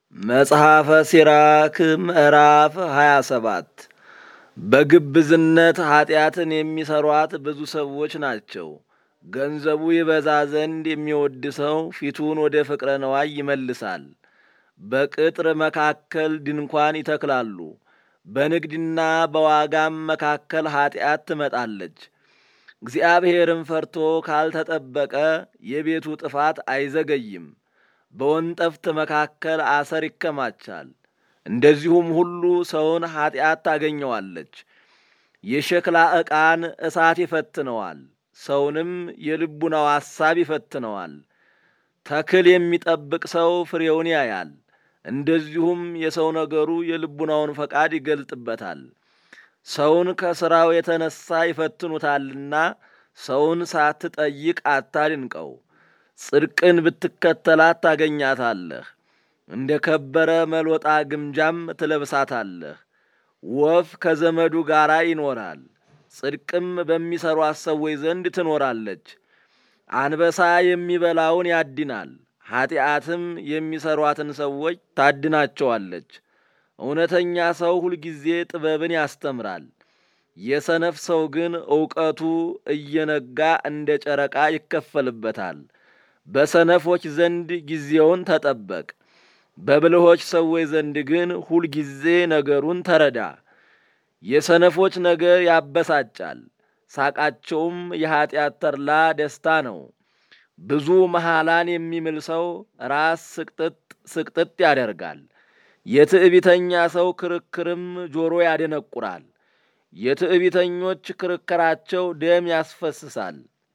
መጽሐፈ ሲራክ ምዕራፍ 27 በግብዝነት ኀጢአትን የሚሠሯት ብዙ ሰዎች ናቸው። ገንዘቡ ይበዛ ዘንድ የሚወድ ሰው ፊቱን ወደ ፍቅረ ነዋይ ይመልሳል። በቅጥር መካከል ድንኳን ይተክላሉ፣ በንግድና በዋጋም መካከል ኀጢአት ትመጣለች። እግዚአብሔርን ፈርቶ ካልተጠበቀ የቤቱ ጥፋት አይዘገይም። በወንጠፍት መካከል አሰር ይከማቻል። እንደዚሁም ሁሉ ሰውን ኀጢአት ታገኘዋለች። የሸክላ ዕቃን እሳት ይፈትነዋል፣ ሰውንም የልቡናው ሐሳብ ይፈትነዋል። ተክል የሚጠብቅ ሰው ፍሬውን ያያል፣ እንደዚሁም የሰው ነገሩ የልቡናውን ፈቃድ ይገልጥበታል። ሰውን ከሥራው የተነሣ ይፈትኑታልና ሰውን ሳትጠይቅ አታድንቀው። ጽድቅን ብትከተላት ታገኛታለህ፣ እንደ ከበረ መልወጣ ግምጃም ትለብሳታለህ። ወፍ ከዘመዱ ጋር ይኖራል፣ ጽድቅም በሚሠሯት ሰዎች ዘንድ ትኖራለች። አንበሳ የሚበላውን ያድናል፣ ኀጢአትም የሚሠሯትን ሰዎች ታድናቸዋለች። እውነተኛ ሰው ሁልጊዜ ጥበብን ያስተምራል፣ የሰነፍ ሰው ግን ዕውቀቱ እየነጋ እንደ ጨረቃ ይከፈልበታል። በሰነፎች ዘንድ ጊዜውን ተጠበቅ፣ በብልሆች ሰዎች ዘንድ ግን ሁልጊዜ ነገሩን ተረዳ። የሰነፎች ነገር ያበሳጫል፣ ሳቃቸውም የኀጢአት ተድላ ደስታ ነው። ብዙ መሐላን የሚምል ሰው ራስ ስቅጥጥ ስቅጥጥ ያደርጋል። የትዕቢተኛ ሰው ክርክርም ጆሮ ያደነቁራል። የትዕቢተኞች ክርክራቸው ደም ያስፈስሳል።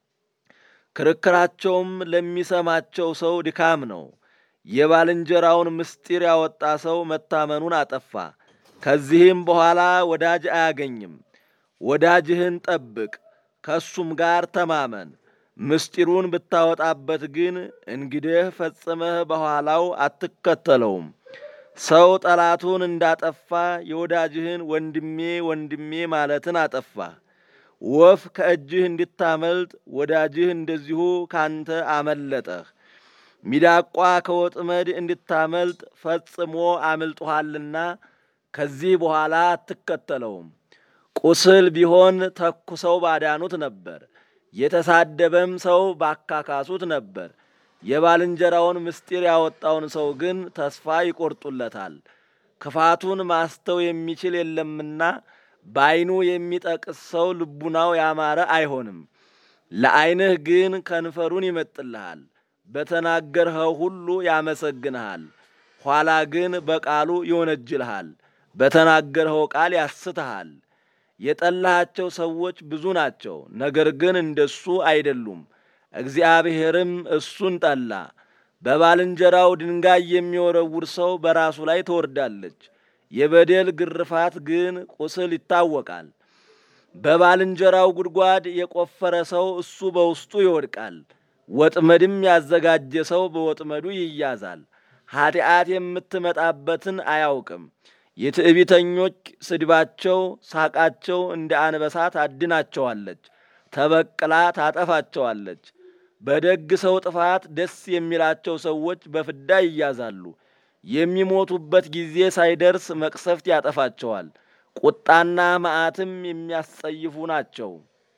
ክርክራቸውም ለሚሰማቸው ሰው ድካም ነው። የባልንጀራውን ምስጢር ያወጣ ሰው መታመኑን አጠፋ፣ ከዚህም በኋላ ወዳጅ አያገኝም። ወዳጅህን ጠብቅ፣ ከእሱም ጋር ተማመን። ምስጢሩን ብታወጣበት ግን እንግዲህ ፈጽመህ በኋላው አትከተለውም። ሰው ጠላቱን እንዳጠፋ የወዳጅህን ወንድሜ ወንድሜ ማለትን አጠፋ። ወፍ ከእጅህ እንድታመልጥ ወዳጅህ እንደዚሁ ካንተ አመለጠህ። ሚዳቋ ከወጥመድ እንድታመልጥ ፈጽሞ አምልጦሃልና ከዚህ በኋላ አትከተለውም። ቁስል ቢሆን ተኩሰው ባዳኑት ነበር፣ የተሳደበም ሰው ባካካሱት ነበር። የባልንጀራውን ምስጢር ያወጣውን ሰው ግን ተስፋ ይቆርጡለታል። ክፋቱን ማስተው የሚችል የለምና በዐይኑ የሚጠቅስ ሰው ልቡናው ያማረ አይሆንም። ለዐይንህ ግን ከንፈሩን ይመጥልሃል፣ በተናገርኸው ሁሉ ያመሰግንሃል። ኋላ ግን በቃሉ ይወነጅልሃል፣ በተናገርኸው ቃል ያስትሃል። የጠላሃቸው ሰዎች ብዙ ናቸው፣ ነገር ግን እንደሱ አይደሉም። እግዚአብሔርም እሱን ጠላ። በባልንጀራው ድንጋይ የሚወረውር ሰው በራሱ ላይ ትወርዳለች። የበደል ግርፋት ግን ቁስል ይታወቃል። በባልንጀራው ጉድጓድ የቆፈረ ሰው እሱ በውስጡ ይወድቃል። ወጥመድም ያዘጋጀ ሰው በወጥመዱ ይያዛል። ኀጢአት የምትመጣበትን አያውቅም። የትዕቢተኞች ስድባቸው፣ ሳቃቸው እንደ አንበሳ ታድናቸዋለች፣ ተበቅላ ታጠፋቸዋለች። በደግ ሰው ጥፋት ደስ የሚላቸው ሰዎች በፍዳ ይያዛሉ። የሚሞቱበት ጊዜ ሳይደርስ መቅሰፍት ያጠፋቸዋል። ቁጣና መዓትም የሚያስጸይፉ ናቸው።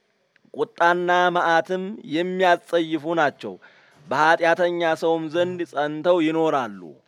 ቁጣና መዓትም የሚያስጸይፉ ናቸው። በኀጢአተኛ ሰውም ዘንድ ጸንተው ይኖራሉ።